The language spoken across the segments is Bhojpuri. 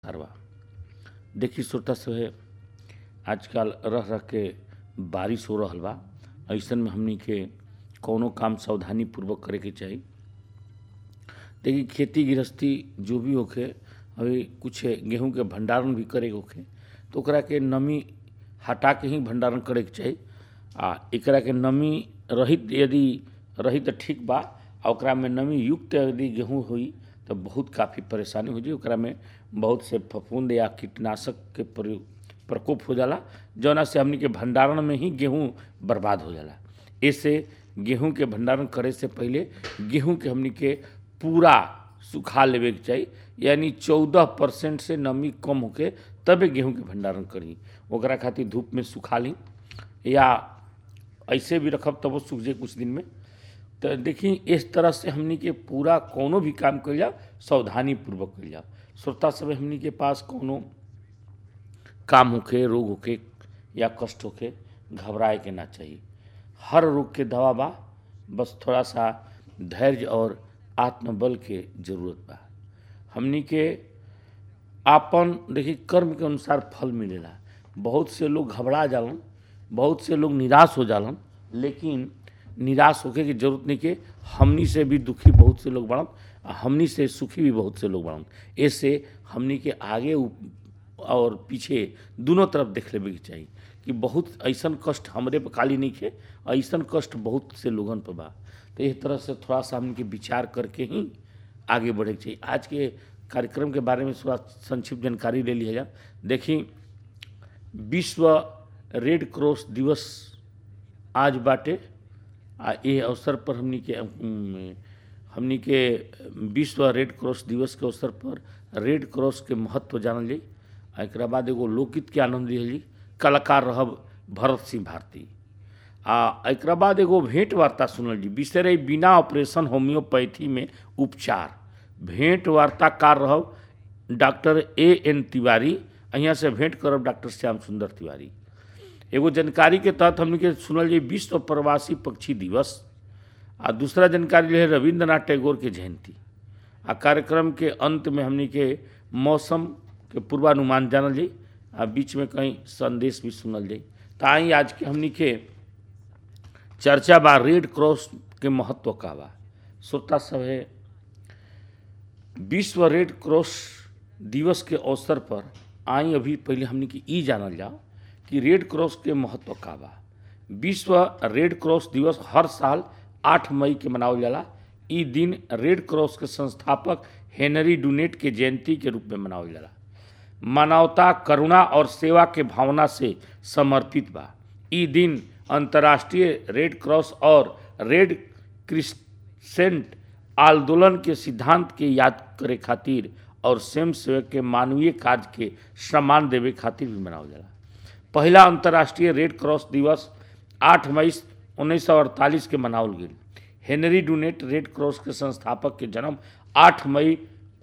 कारवा देखी श्रोता सभे आजकल रह रह के बारिश हो रहल बा ऐसन में हमनी के कौनो काम सावधानी पूर्वक करे के चाही देखी खेती गृहस्थी जो भी होखे अभी कुछ गेहूं के भंडारण भी करे के होखे तो ओकरा के नमी हटा के ही भंडारण करे के चाही आ एकरा के नमी रहित यदि रही तो ठीक बा आ ओकरा में नमी युक्त यदि गेहूं हुई तो बहुत काफ़ी परेशानी हो जाई ओकरा में बहुत से फफूंद या कीटनाशक के प्रयोग प्रकोप हो जाला जौना से हमनी के भंडारण में ही गेहूं बर्बाद हो जाला ऐसे गेहूं के भंडारण करे से पहले गेहूं के हमनी के पूरा सुखा लेवे के चाही यानी चौदह परसेंट से नमी कम होके तबे गेहूं के भंडारण करी ओकरा खातिर धूप में सुखा ली या ऐसे भी रखब तब वो सूख जाए कुछ दिन में तो देखी इस तरह से हमनी के पूरा कोनो भी काम कल जाओ सावधानी पूर्वक कल जाओ श्रोता सब हमनी के पास कोनो काम होखे रोग होखे या कष्ट होखे घबराए के ना चाहिए हर रोग के दवा बा बस थोड़ा सा धैर्य और आत्मबल के जरूरत बा हमनी के आपन देखी कर्म के अनुसार फल मिलेला बहुत से लोग घबरा जालन बहुत से लोग निराश हो जालन लेकिन निराश होके की जरूरत नहीं के हमनी से भी दुखी बहुत से लोग बढ़न आ हमनी से सुखी भी बहुत से लोग बढ़न ऐसे हमनी के आगे उ- और पीछे दोनों तरफ देख लेवे के चाहिए कि बहुत ऐसन कष्ट हमरे पे खाली नहीं खे ऐसन कष्ट बहुत से लोगन पे बा तो इस तरह से थोड़ा सा हमनी के विचार करके ही आगे बढ़े के चाहिए आज के कार्यक्रम के बारे में थोड़ा संक्षिप्त जानकारी ले लिया जाए देखी विश्व रेड क्रॉस दिवस आज बाटे आ ये अवसर पर हमनी के अम, हमनी के विश्व रेड क्रॉस दिवस के अवसर पर रेड क्रॉस के महत्व जानल जाई आ एकरा बाद एगो लोकगीत के आनंद लिहल जाई कलाकार रहब भरत सिंह भारती आ एकरा बाद एगो भेंट वार्ता सुनल जी विषय रही बिना ऑपरेशन होम्योपैथी में उपचार भेंट वार्ताकार रहब डॉक्टर ए एन तिवारी यहाँ से भेंट करब डॉक्टर श्याम सुंदर तिवारी एगो जानकारी के तहत हमने के सुनल जाई विश्व प्रवासी पक्षी दिवस आ दूसरा जानकारी रहे रविंद्रनाथ टैगोर के जयंती आ कार्यक्रम के अंत में हमने के मौसम के पूर्वानुमान जानल जाई आ बीच में कहीं संदेश भी सुनल जाई तो आई आज के हमने के चर्चा बा रेड क्रॉस के महत्व का बा श्रोता सब है विश्व रेड क्रॉस दिवस के अवसर पर आई अभी पहले हमने की ई जानल जाओ कि रेड क्रॉस के महत्व का बा विश्व रेड क्रॉस दिवस हर साल 8 मई के मनावल जाला ई दिन रेड क्रॉस के संस्थापक हेनरी डुनेट के जयंती के रूप में मनावल जाला मानवता करुणा और सेवा के भावना से समर्पित बा ई दिन अंतर्राष्ट्रीय रेड क्रॉस और रेड क्रिसेंट आंदोलन के सिद्धांत के याद करे खातिर और स्वयं सेवक के मानवीय कार्य के सम्मान देवे खातिर भी मनावल जाला पहला अंतर्राष्ट्रीय रेड क्रॉस दिवस 8 मई 1948 के मनावल गेल हेनरी डुनेट रेड क्रॉस के संस्थापक के जन्म 8 मई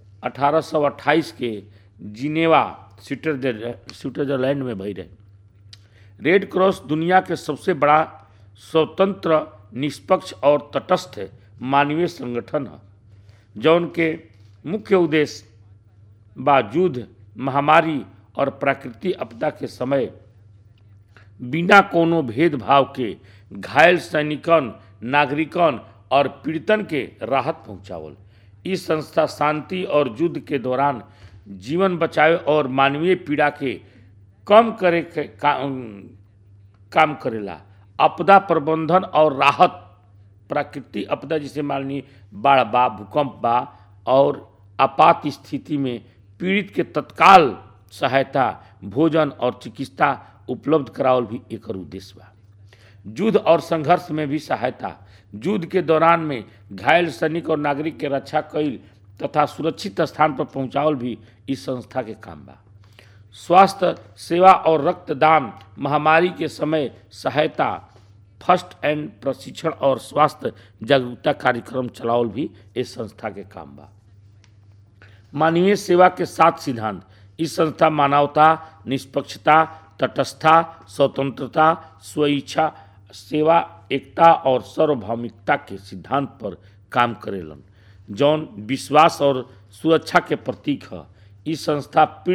1828 के जिनेवा स्विट्जरलैंड स्विट्जरलैंड में भई रहे रेड क्रॉस दुनिया के सबसे बड़ा स्वतंत्र निष्पक्ष और तटस्थ मानवीय संगठन है जौन के मुख्य उद्देश्य बा युद्ध महामारी और प्राकृतिक आपदा के समय बिना कोनो भेदभाव के घायल सैनिकन नागरिकन और पीड़ितन के राहत पहुंचावल ई संस्था शांति और युद्ध के दौरान जीवन बचावे और मानवीय पीड़ा के कम करे के का, काम करेला आपदा प्रबंधन और राहत प्राकृतिक आपदा जैसे मान ली बाढ़ बा भूकंप बा और आपात स्थिति में पीड़ित के तत्काल सहायता भोजन और चिकित्सा उपलब्ध करावल भी एकर उद्देश्य बा युद्ध और संघर्ष में भी सहायता युद्ध के दौरान में घायल सैनिक और नागरिक के रक्षा कईल तथा सुरक्षित स्थान पर पहुंचावल भी इस संस्था के काम बा स्वास्थ्य सेवा और रक्तदान महामारी के समय सहायता फर्स्ट एंड प्रशिक्षण और स्वास्थ्य जागरूकता कार्यक्रम चलावल भी इस संस्था के काम बा मानवीय सेवा के सात सिद्धांत इस संस्था मानवता निष्पक्षता तटस्थता स्वतंत्रता स्वेच्छा सेवा एकता और सार्वभौमिकता के सिद्धांत पर काम करेलन जौन विश्वास और सुरक्षा के प्रतीक है ई संस्था पीड़ित